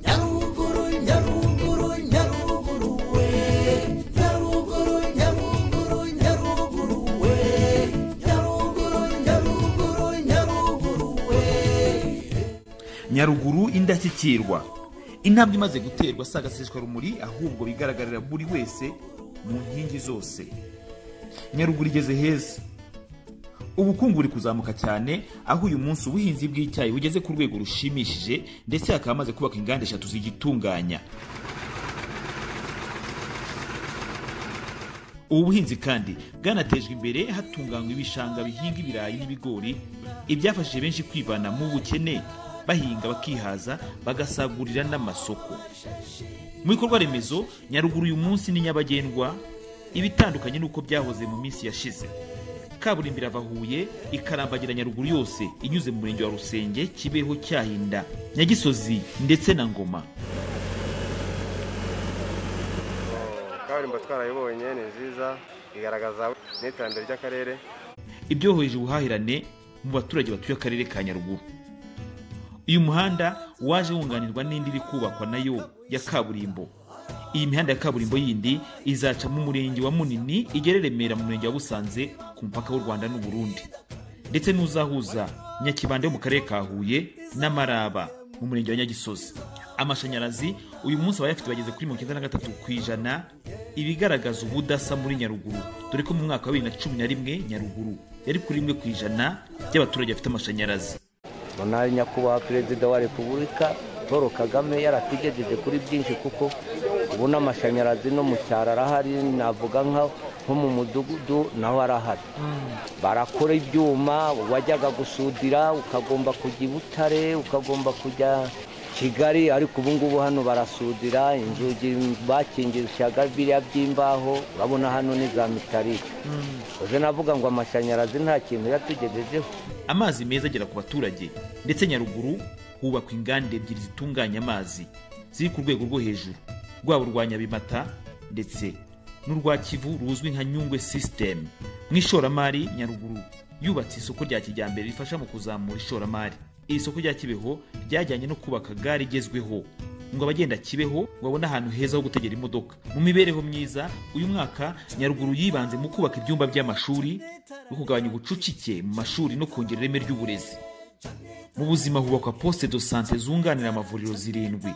nyaruguru nyaruguru nyaruguru we nyaruguru nyaruguru nyaruguru we nyaruguru nyaruguru nyaruguru we nyaruguru indashyikirwa intambwe imaze guterwa si agaseswa rumuri ahubwo bigaragarira buri wese mu nkingi zose nyaruguru igeze heza ubukungu buri kuzamuka cyane aho uyu munsi ubuhinzi bw'icyayi bugeze ku rwego rushimishije ndetse hakaba hamaze kubaka inganda eshatu zigitunganya ubu buhinzi kandi bwanatejwe imbere hatunganywa ibishanga bihinga ibirayi n'ibigori ibyafashije benshi kwivana mu bukene bahinga bakihaza bagasagurira n'amasoko mu bikorwa remezo nyaruguru uyu munsi ni nyabagendwa ibitandukanye n'uko byahoze mu minsi yashize kaburimbo irava huye ikarambagira nyaruguru yose inyuze mu murenge wa rusenge kibeho cyahinda nyagisozi ndetse na ngoma kaburimbo twarayibonye ni nziza igaragaza n'iterambere ry'akarere ibyoroheje ubuhahirane mu baturage batuye akarere ka nyaruguru uyu muhanda waje wunganirwa n'indi iri kubakwa nayo ya kaburimbo iyi mihanda ya kaburimbo yindi izaca mu murenge wa munini igere remera mu murenge wa busanze ku mupaka w'u rwanda n'u burundi ndetse n'uzahuza nyakibanda yo mu karere ka huye n'amaraba mu murenge wa nyagisozi amashanyarazi uyu munsi abayafite bageze kuri mirongo icyenda na gatatu ku ijana ibigaragaza ubudasa muri nyaruguru dore ko mu mwaka wa bibiri na cumi na rimwe nyaruguru yari kuri rimwe ku ijana by'abaturage bafite amashanyarazi nari nyakubahwa perezida wa repubulika paul kagame yaratugejeje kuri byinshi kuko ubu n'amashanyarazi no mu cyaro arahari navuga nka- nko mu mudugudu naho arahari barakora ibyuma wajyaga gusudira ukagomba kujya i butare ukagomba kujya kigali ariko ubu ngubu hano barasudira inzugi bakingishaga biriya by'imbaho urabona hano ni za mitarike uze navuga ngo amashanyarazi nta kintu yatugejejeho amazi meza agera ku baturage ndetse nyaruguru hubakwa inganda ebyiri zitunganya amazi ziri ku rwego rwo hejuru rwaba urwa nyabimata ndetse n'urwa kivu ruzwi nka nyungwe sisitemu mu ishoramari nyaruguru yubatse isoko rya kijyambere rifasha mu kuzamura ishoramari iri soko rya kibeho ryajyanye no kubaka gare igezweho ngo abagenda kibeho babone ahantu heza ho gutegera imodoka mu mibereho myiza uyu mwaka nyaruguru yibanze mu kubaka ibyumba by'amashuri no kugabanya ubucucike mu mashuri no kongera ireme ry'uburezi mu buzima hubakwa poste de sante zunganira amavuriro zirindwi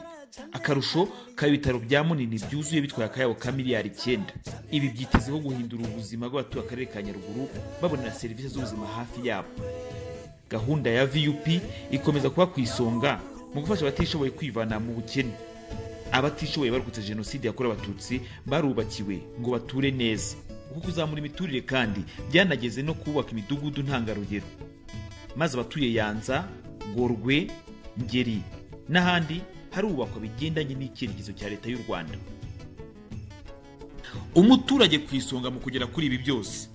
akarusho kaba ibitaro bya munini byuzuye bitwaye akayabo ka miliyari icyenda ibi byitezeho guhindura ubuzima bw'abatuye akarere ka nyaruguru babonera serivisi z'ubuzima hafi yabo gahunda ya vup ikomeza kuba ku isonga mu gufasha abatishoboye kwivana mu bukene abatishoboye barokotse jenoside yakorewe abatutsi barubakiwe ngo bature neza uku kuzamura imiturire kandi byanageze no kubaka imidugudu ntangarugero maze abatuye yanza gorwe ngeri n'ahandi harubakwa bigendanye n'icyerekezo cya leta y'u rwanda umuturage ku isonga mu kugera kuri ibi byose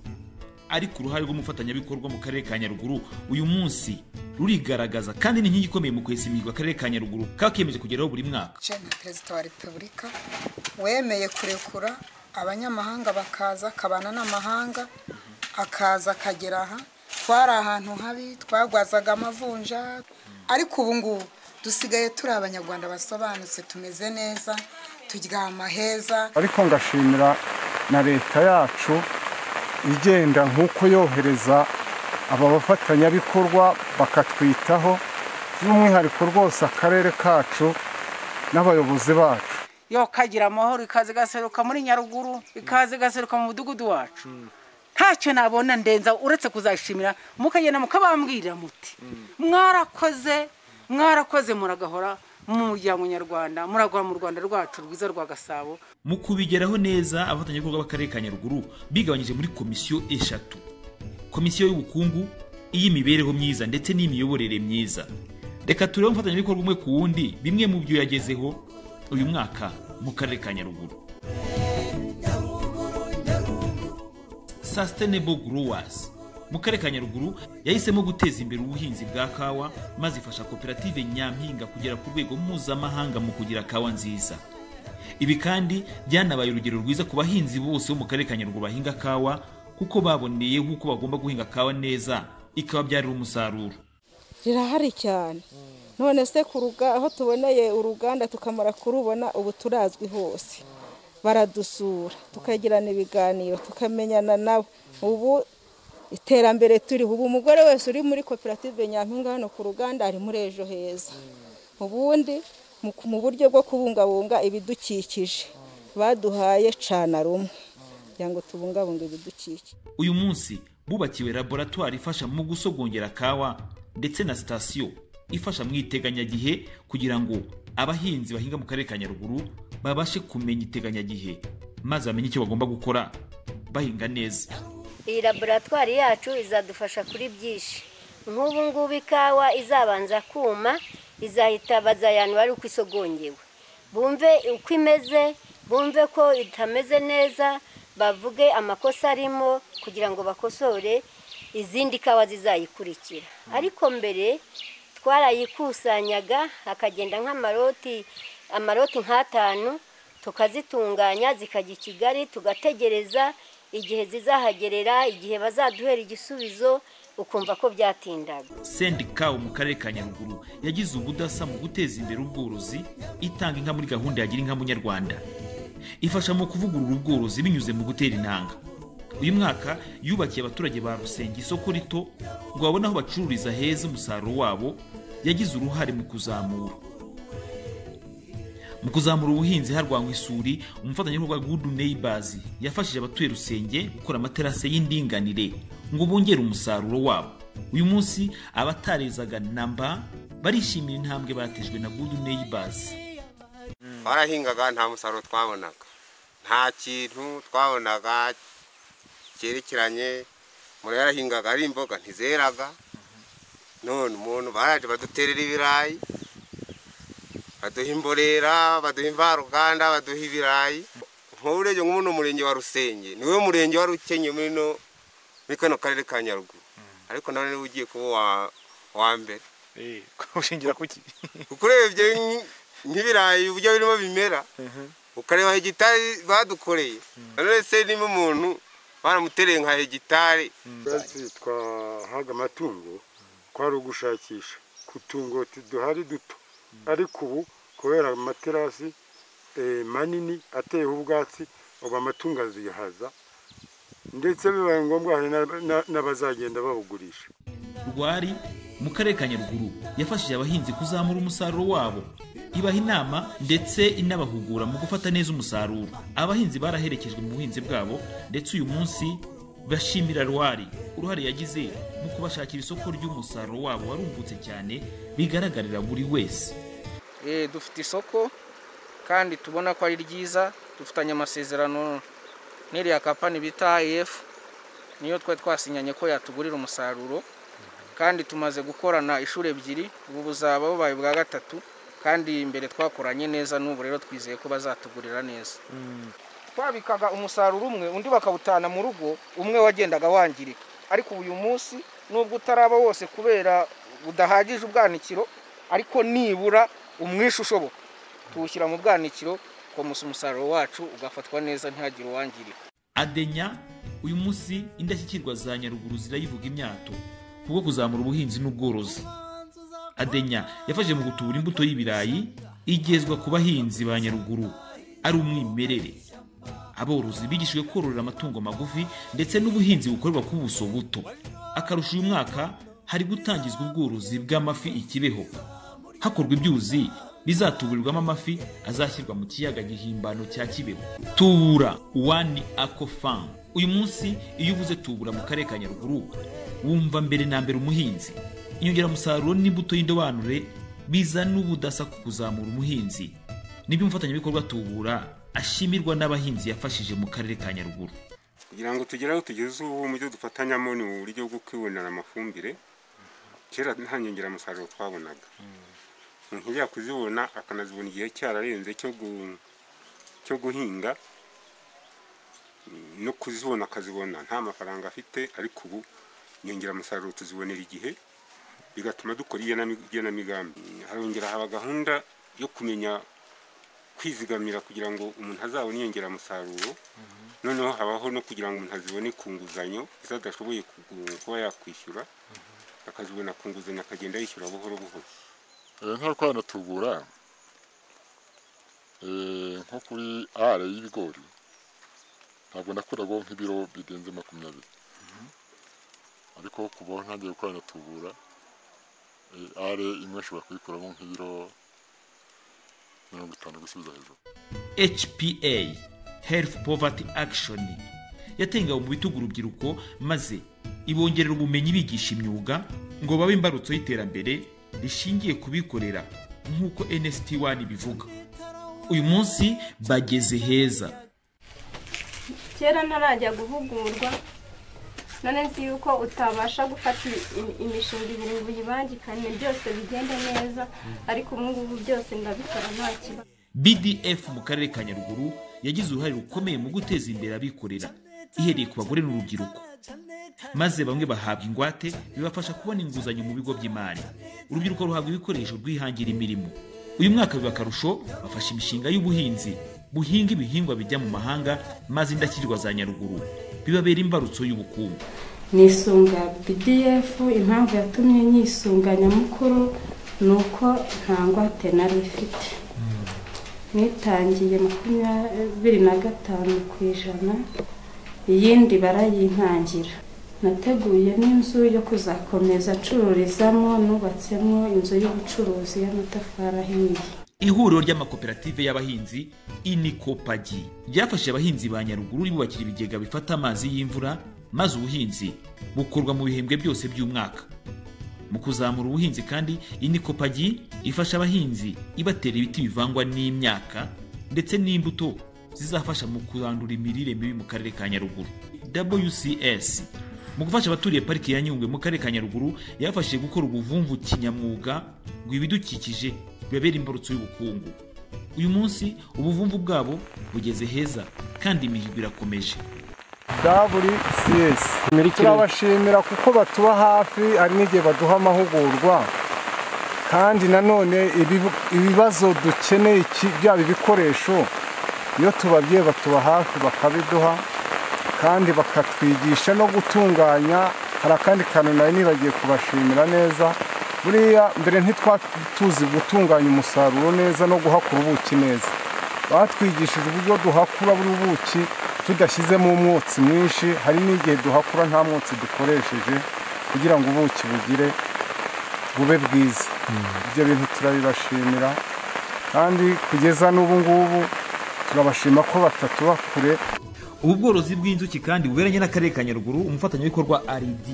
ariko uruhare rw'umufatanyabikorwa mu karere ka nyaruguru uyu munsi rurigaragaza kandi ni inkingi ikomeye mu kwesa imihigo akarere ka nyaruguru kaba kiyemeje kugeraho buri mwaka jana perezida wa repubulika wemeye kurekura abanyamahanga bakaza akabana n'amahanga akaza akagera aha twari ahantu habi twagwazaga amavunja ariko ubu ngubu dusigaye turi abanyarwanda basobanutse tumeze neza turyama heza ariko ngashimira na leta yacu igenda nk'uko yohereza aba bafatanyabikorwa bakatwitaho by'umwihariko rwose akarere kacu n'abayobozi bacu yo kagira amahoro ikaze igaseruka muri nyaruguru ikaze igaseruka mu mudugudu wacu ntacyo nabona ndenza uretse kuzashimira mukagenda mukabambwirira muti mwarakoze mwarakoze muragahora mu muryango nyarwanda muragora mu rwanda rwacu rwiza rwa gasabo mu kubigeraho neza abafatanyabikorwa b'akarere ka nyaruguru bigabanyije muri komisiyo eshatu komisiyo y'ubukungu iy'imibereho myiza ndetse n'iy'imiyoborere myiza reka turebe umufatanyabikorwa umwe ku wundi bimwe mu byo yagezeho uyu mwaka mu karere ka nyaruguru Sustainable Growers mu karere ka Nyaruguru yahisemo guteza imbere ubuhinzi bwa kawa maze ifasha koperative Nyampinga kugera ku rwego mpuzamahanga mu kugira kawa nziza ibi kandi byanabaye urugero rwiza ku bahinzi bose bo mu karere ka Nyaruguru bahinga kawa kuko baboneyeho uko bagomba guhinga kawa neza ikababyarira umusaruro rirahari cyane none se ku ruga aho tuboneye uruganda tukamara kurubona ubu turazwi hose baradusura tukagirana ibiganiro tukamenyana nabo ubu iterambere turiho ubu umugore wese uri muri koperative nyampinga hano ku ruganda ari muri ejo heza ubundi mu- mu buryo bwo kubungabunga ibidukikije baduhaye cana rumwe kugira ngo tubungabunge ibidukikije uyu munsi bubakiwe laboratwari ifasha mu gusogongera kawa ndetse na sitasiyo ifasha mu iteganyagihe kugira ngo abahinzi bahinga mu karere ka nyaruguru babashe kumenya iteganyagihe maze bamenye icyo bagomba gukora bahinga neza iyi laboratwari yacu izadufasha kuri byinshi nk'ubu ngubu ikawa izabanza kuma izahita bazayanura ari uko isogongewe bumve uko imeze bumve ko itameze neza bavuge amakosa arimo kugira ngo bakosore izindi kawa zizayikurikira ariko mbere twarayikusanyaga hakagenda nk'amaroti amaroti nk'atanu tukazitunganya zikajya i kigali tugategereza igihe zizahagerera igihe bazaduhera igisubizo ukumva ko byatindaga sendikawu mu karere ka nyaruguru yagize ubudasa mu guteza imbere ubworozi itanga inka muri gahunda yagira inka munyarwanda ifasha mu kuvugurura ubworozi binyuze mu gutera intanga uyu mwaka yubakiye abaturage ba rusengo isoko rito ngo babone aho bacururiza heza umusaruro wabo yagize uruhare mu kuzamura mu kuzamura ubuhinzi harwanywa isuri umufatanyabikorwa gudu neyibazi yafashije abatuye rusenge gukora amaterasi y'indinganire ngo bongere umusaruro wabo uyu munsi abatarezaga namba barishimira intambwe batejwe na gudu neyibazi twarahingaga nta musaruro twabonaga nta kintu twabonaga cyerekeranye umuntu yarahingaga ari imboga ntizeraga none umuntu baraje baduterera ibirayi baduha imborera baduha imvaruganda baduha ibirayi nk'ubu urebye nk'ubu umurenge wa rusenge niwe murenge wari ukenye muri no muri kano karere ka nyaruguru ariko nawe niwe ugiye kuba uwa- uwa mbere ushingira kuki kuko urebye nk- nk'ibirayi uburyo birimo bimera ukareba hegitari badukoreye none se niba umuntu baramutereye nka hegitari twese twahaga amatungo kwari ugushakisha ku tungo duhari duto ariko ubu kubera amaterasi eh, manini ateyeho ubwatsi ubu amatungo azihaza ndetse bibaye ngombwa hari na- na- n'abazagenda babugurisha rwari mu karere ka nyaruguru yafashije abahinzi kuzamura umusaruro wabo ibaha inama ndetse inabahugura mu gufata neza umusaruro abahinzi baraherekejwe mu buhinzi bwabo ndetse uyu munsi bashimira rwari uruhare yagize mu kubashakira isoko ry'umusaruro wabo warumbutse cyane bigaragarira buri wese Eh, dufite isoko kandi tubona ko ari ryiza dufitanye amasezerano n'iriya kampani bita IF niyo twari twasinyanye ko yatugurira umusaruro kandi tumaze gukorana inshuro ebyiri ubu buzaba bubaye ubwa gatatu kandi imbere twakoranye neza n'ubu rero twizeye ko bazatugurira neza twabikaga umusaruro umwe undi bakawutana mu rugo umwe wagendaga wangirika ariko uyu munsi nubwo utaraba wose kubera budahagije ubwanikiro ariko nibura umwishe ushoboka tuwushyira mu bwanikiro ukomeza umusaruro wacu ugafatwa neza ntihagire uwangirika adenya uyu munsi indashyikirwa za nyaruguru zirayivuga imyato kubwo kuzamura ubuhinzi n'ubworozi adenya yafashije mu gutubura imbuto y'ibirayi igezwa ku bahinzi ba nyaruguru ari umwimerere aborozi bigishijwe kororera amatungo magufi ndetse n'ubuhinzi bukorerwa ku buso buto akarusha uyu mwaka hari gutangizwa ubworozi bw'amafi i kibeho hakorwa ibyuzi bizatuburirwamo amafi azashyirwa mu kiyaga gihimbano cya kibeho tubura wani akofamu uyu munsi iyo uvuze tubura mu karere ka nyaruguru wumva mbere na mbere umuhinzi inyongeramusaruro n'imbuto y'indobanure bizana ubudasa ku kuzamura umuhinzi nibyo umufatanyabikorwa tubura ashimirwa n'abahinzi yafashije mu karere ka nyaruguru kugira ngo tugere aho tugeze ubu mu byo dufatanyamo ni uburyo bwo kwibonera amafumbire kera nta nyongeramusaruro twabonaga umuntu ujya kuzibona akanazibona igihe cyararenze cyo gu- cyo guhinga no kuzibona akazibona nta mafaranga afite ariko ubu inyongeramusaruro tuzibonera igihe bigatuma dukora igenami- igenamigambi harongera haba gahunda yo kumenya kwizigamira kugira ngo umuntu azabone inyongeramusaruro noneho habaho no kugira ngo umuntu azibone ku nguzanyo izo adashoboye kugu- kuba yakwishyura akazibona ku nguzanyo akagenda yishyura buhoro buhoro nka twanatugura eh, nko kuri are y'ibigori ntabwo nakuraho nk'ibiro birenze makumyabiri ariko kuva aho ntangiye gukora natubura are imwe nshobora kuyikuramo nk'ibiro mirongo itanu gusubiza hejuru hpa health poverty action yatengawe mu bitugu urubyiruko maze ibongerera ubumenyi bigisha imyuga ngo babe imbarutso y'iterambere rishingiye kubikorera nk'uko nst 1 ibivuga uyu munsi bageze heza kera ntarajya guhugurwa none nzi yuko utabasha gufata i- imishinga ibiri ngo uyibangikane byose bigende neza ariko ubu ngubu byose ndabikora nta kibazo bdf mu karere ka nyaruguru yagize uruhare rukomeye mu guteza imbere abikorera ihereye ku bagore n'urubyiruko maze bamwe bahabwa ingwate bibafasha kubona inguzanyo mu bigo by'imari urubyiruko ruhabwa ibikoresho rwihangira imirimo uyu mwaka biba akarusho bafashe imishinga y'ubuhinzi buhinga ibihingwa bijya mu mahanga maze indashyikirwa za nyaruguru bibabera imbarutso y'ubukungu nisunga bdf impamvu yatumye nyisunga nyamukuru ni uko nta ngwate nari ifite nitangiye makumyabiri na gatanu ku ijana iyindi barayintangira nateguye n'inzu yo kuzakomeza acururizamo nubatsemo inzu y'ubucuruzi y'amatafari ahiye ihuriro ry'amakoperative y'abahinzi inikopagi ryafashije abahinzi ba nyaruguru ribubakira ibigega bifata amazi y'imvura maze ubuhinzi bukorwa mu bihembwe byose by'umwaka mu kuzamura ubuhinzi kandi inikopagi ifasha abahinzi ibatera ibiti bivangwa n'imyaka ndetse n'imbuto zizafasha mu kurandura imirire mibi mu karere ka nyaruguru wcs mu gufasha abaturiye pariki ya nyungwe mu karere ka nyaruguru yabafashije gukora ubuvumvu kinyamwuga ngo ibidukikije bibabere imbarutso y'ubukungu uyu munsi ubuvumvu bwabo bugeze heza kandi imihigo irakomeje wcs turabashimira kuko batuba hafi hari n'igihe baduha amahugurwa kandi nanone ibibu- ibibazo dukeneye iki- byaba ibikoresho iyo tubabwiye batuba hafi bakabiduha kandi bakatwigisha no gutunganya hari akandi kantu nari nibagiye kubashimira neza buriya mbere ntitwatuzi gutunganya umusaruro neza no guhakura ubuki neza batwigishije uburyo duhakura buri buki tudashyizemo umwotsi mwinshi hari n'igihe duhakura nta mwotsi dukoresheje kugira ngo ubuki bugire bube bwiza ibyo bintu turabibashimira kandi kugeza n'ubu ngubu turabashima ko batatuba kure ubu bworozi bw'inzuki kandi buberanye n'akarere ka nyaruguru umufatanyabikorwa rd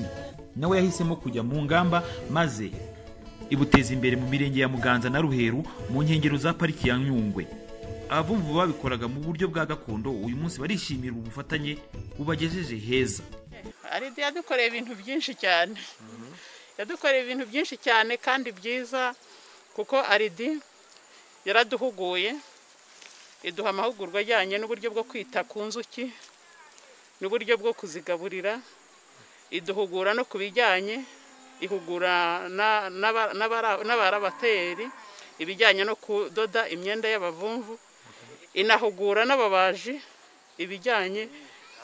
nawe yahisemo kujya mu ngamba maze ibuteza imbere mu mirenge ya muganza na ruheru mu nkengero za pariki ya nyungwe abavumvu babikoraga mu buryo bwa gakondo uyu munsi barishimira ubufatanye bubagejeje heza aridi yadukoreye ibintu byinshi cyane yadukoreye ibintu byinshi cyane kandi byiza kuko aridi yaraduhuguye iduha amahugurwa ajyanye n'uburyo bwo kwita ku nzuki n'uburyo bwo kuzigaburira iduhugura no ku bijyanye ihugura na- n'aba- n'abara- n'abarabateri ibijyanye no kudoda imyenda y'abavumvu inahugura n'ababaji ibijyanye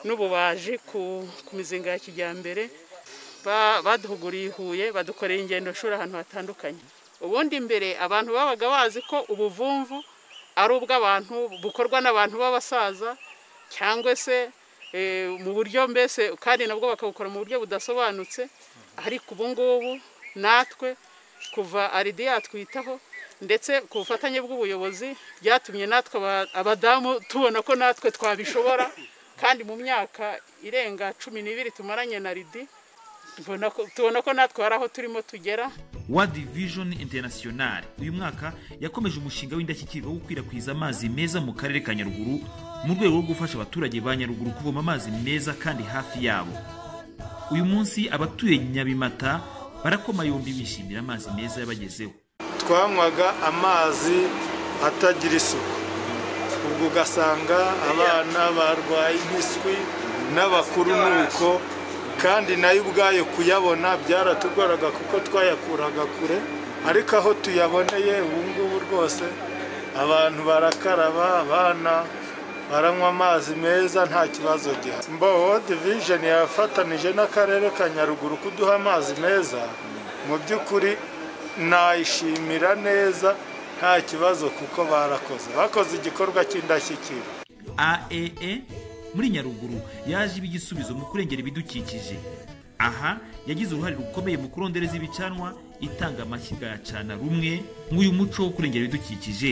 n'ububaji ku ku mizinga ya kijyambere Ba- baduhuguriye i Huye badukoreye ingendo shuri ahantu hatandukanye ubundi mbere abantu babaga bazi ko ubuvumvu ari ubw'abantu bukorwa n'abantu b'abasaza cyangwa se eh, mu buryo mbese kandi nabwo bakabukora mu buryo budasobanutse ariko ubu ngubu natwe kuva aridi yatwitaho ndetse ku bufatanye bw'ubuyobozi byatumye natwe aba- abadamu tubona ko natwe twabishobora kandi mu myaka irenga cumi n'ibiri tumaranye na ridi mbona ko- tubona ko natwe hari aho turimo tugera world vision international uyu mwaka yakomeje umushinga w'indashyikirwa wo gukwirakwiza amazi meza mu karere ka nyaruguru mu rwego rwo gufasha abaturage ba nyaruguru kuvoma amazi meza kandi hafi yabo uyu munsi abatuye nyabimata barakoma yombi bishimira amazi meza yabagezeho twanywaga amazi atagira isuku ubwo ugasanga abana barwaye impiswi n'abakuru nuko kandi nayo ubwayo kuyabona byaratugoraga kuko twayakuraga kure ariko aho tuyaboneye ubu ngubu rwose abantu barakaraba abana baranywa amazi meza nta kibazo gihari mbo world vision yafatanije n'akarere ka nyaruguru kuduha amazi meza mu by'ukuri nayishimira neza nta kibazo kuko barakoze bakoze igikorwa cy'indashyikirwa aee muri nyaruguru yaje iba igisubizo mu kurengera ibidukikije aha yagize uruhare rukomeye mu kurondereza ibicanwa itanga amashyiga ya cana rumwe nk'uyu muco wo kurengera ibidukikije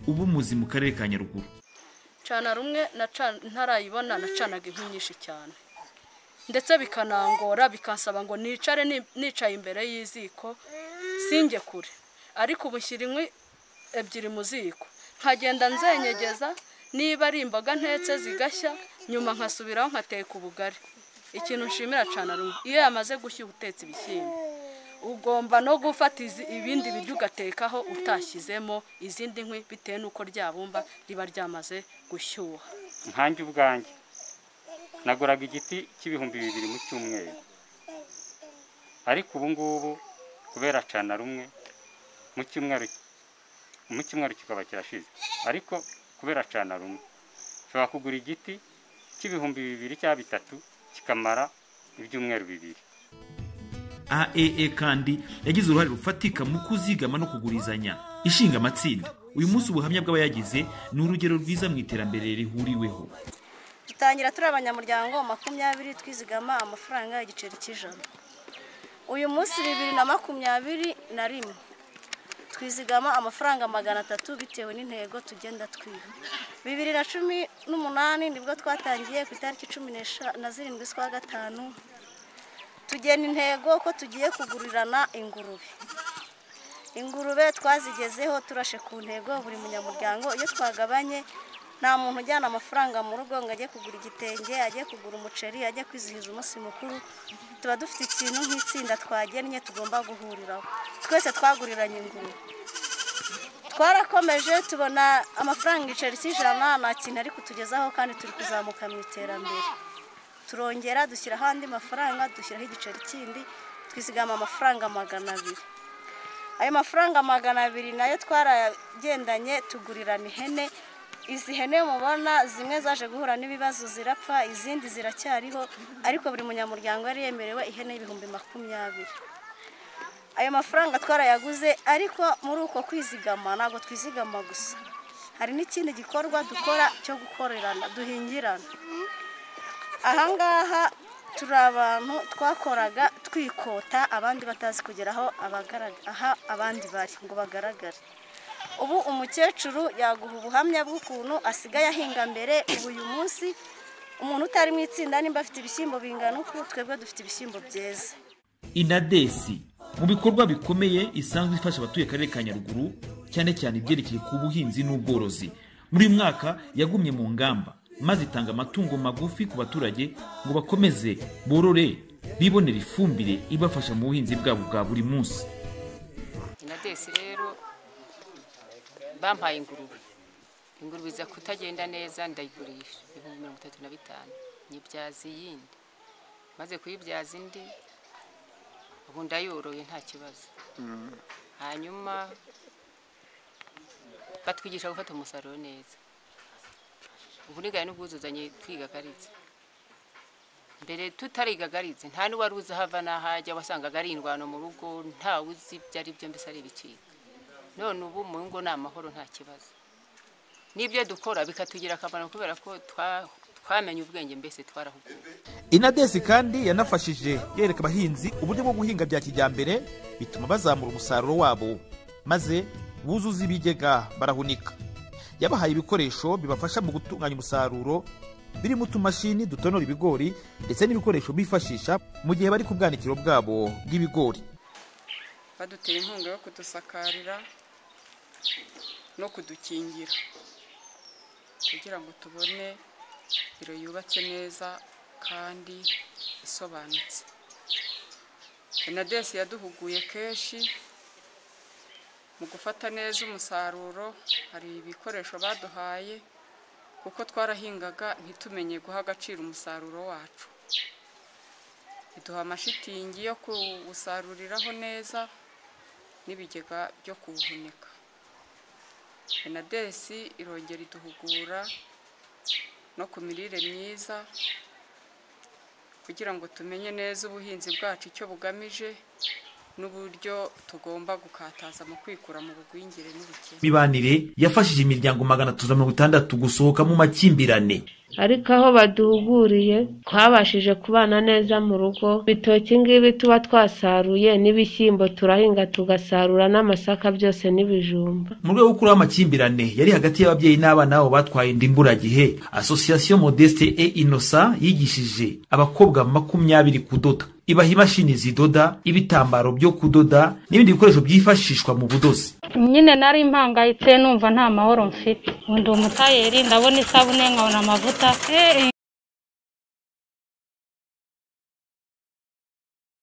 uba umuzi mu karere ka nyaruguru cana rumwe na ca- ntarayibona nacanaga inkwi nyinshi cyane ndetse bikanangora bikansaba ngo nicare ni- nicaye imbere y'iziko singe kure ariko ubu nshyira inkwi ebyiri mu ziko nkagenda nzenyegeza niba ari imboga ntetse zigashya nyuma nkasubiraho nkateka ubugari ikintu nshimira cana rumwe iyo yamaze gushya utetse ibishyimbo ugomba no gufata izi- ibindi biryo ugatekaho utashyizemo izindi nkwi bitewe n'uko ryabumba riba ryamaze gushyuha nkanjye ubwanjye naguraga igiti cy'ibihumbi bibiri mu cyumweru ariko ubu ngubu kubera cana rumwe mu cyumweru mu cyumweru kikaba kirashize ariko kubera cana rumwe ushobora kugura igiti cy'ibihumbi bibiri cyangwa bitatu kikamara ibyumweru bibiri aee kandi yagize uruhare rufatika mu kuzigama no kugurizanya ishinga amatsinda uyu munsi ubuhamya bw'abayagize ni urugero rwiza mu iterambere rihuriweho dutangira turi abanyamuryango makumyabiri twizigama amafaranga igiceri cy'ijana uyu munsi bibiri na makumyabiri na rimwe twizigama amafaranga magana atatu bitewe n'intego tugenda twiha bibiri na cumi n'umunani nibwo twatangiye ku itariki cumi n'esha- na zirindwi z'ukwa gatanu tugena intego ko tugiye kugurirana ingurube ingurube twazigezeho turashe ku ntego buri munyamuryango iyo twagabanye nta muntu ujyana amafaranga mu rugo ngo ajye kugura igitenge ajye kugura umuceri ajye kwizihiza umunsi mukuru tuba dufite ikintu nk'itsinda twagennye tugomba guhuriraho twese twaguriranye ingurube twarakomeje tubona amafaranga igiceri cy'ijana nta kintu ari kutugezaho kandi turi kuzamuka mu iterambere turongera dushyiraho andi mafaranga dushyiraho igiceri kindi twizigama amafaranga magana abiri ayo mafaranga magana abiri nayo twaragendanye tugurirana ihene izi hene mubona zimwe zaje guhura n'ibibazo zirapfa izindi ziracyariho ariko buri munyamuryango yari yemerewe ihene y'ibihumbi makumyabiri ayo mafaranga twarayaguze ariko muri uko kwizigama ntabwo twizigama gusa hari n'ikindi gikorwa dukora cyo gukorerana duhingirana ahangaha turi abantu twakoraga twikota abandi batazi kugera aho abagaragara aha abandi bari ngo bagaragare ubu umukecuru yaguha ubuhamya bw'ukuntu asigaye ahinga mbere ubu uyu munsi umuntu utari mu itsinda nimba afite ibishyimbo bingana uku twebwe dufite ibishyimbo byeze inadesi mu bikorwa bikomeye isanzwe ifasha abatuye akarere ka nyaruguru cyane cyane ibyerekeye ku buhinzi n'ubworozi muri uyu mwaka yagumye mu ngamba maze itanga amatungo magufi ku baturage ngo bakomeze borore bibonere ifumbire ibafasha mu buhinzi bwabo bwa buri munsi inadesi rero bampaye ingurube ingurube iza kutagenda neza ndayigurisha ibihumbi mirongo itatu na bitanu nyibyaza iyindi maze kuyibyaza indi ubu ndayoroye nta kibazo hanyuma batwigisha gufata umusaruro neza uburiganya n'ubwuzuzanye twiga garitse mbere tutariga garitse nta n'uwari uzi ahava n'ahajya wasangaga ari indwano mu rugo ntawe uzi ibyo ari byo mbese ari ibicika none ubu mu ngo ni amahoro nta kibazo n'ibyo dukora bikatugirira akamaro kubera ko twa- twamenye ubwenge mbese twarahuguwe inadesi kandi yanafashije yereka abahinzi uburyo bwo guhinga bya kijyambere bituma bazamura umusaruro wabo maze buzuza ibigega barahunika yabahaye ibikoresho bibafasha mu gutunganya umusaruro birimo utumashini dutonora ibigori ndetse n'ibikoresho bifashisha mu gihe bari ku bwanikiro bwabo bw'ibigori baduteye inkunga yo kudusakarira no kudukingira kugira ngo tubone biro yubatse neza kandi isobanutse benadesi yaduhuguye kenshi mu gufata neza umusaruro hari ibikoresho baduhaye kuko twarahingaga ntitumenye guha agaciro umusaruro wacu iduha amashitingi yo kuwusaruriraho neza n'ibigega byo kuwuhunika benadesi irongera iduhugura no ku mirire myiza kugira ngo tumenye neza ubuhinzi bwacu icyo bugamije n'uburyo tugomba gukataza mu kwikura mu bugwingire n'ubukene mibanire yafashije imiryango magana atatu na mirongo itandatu gusohoka mu makimbirane ariko aho baduhuguriye twabashije kubana neza mu rugo bitoki ngibi tuba twasaruye n'ibishyimbo turahinga tugasarura n'amasaka byose n'ibijumba mu rwego rwo kuraho amakimbirane yari hagati y'ababyeyi n'abana babo batwaye inda imburagihe asosiyasiyo modeste e inosa yigishije abakobwa makumyabiri kudoda ibaha imashini zidoda ibitambaro byo kudoda n'ibindi bikoresho byifashishwa mu budozi nyine nari mpangayitse numva nta mahoro mfite undi umutayeri ndabona isabune nkabona amavuta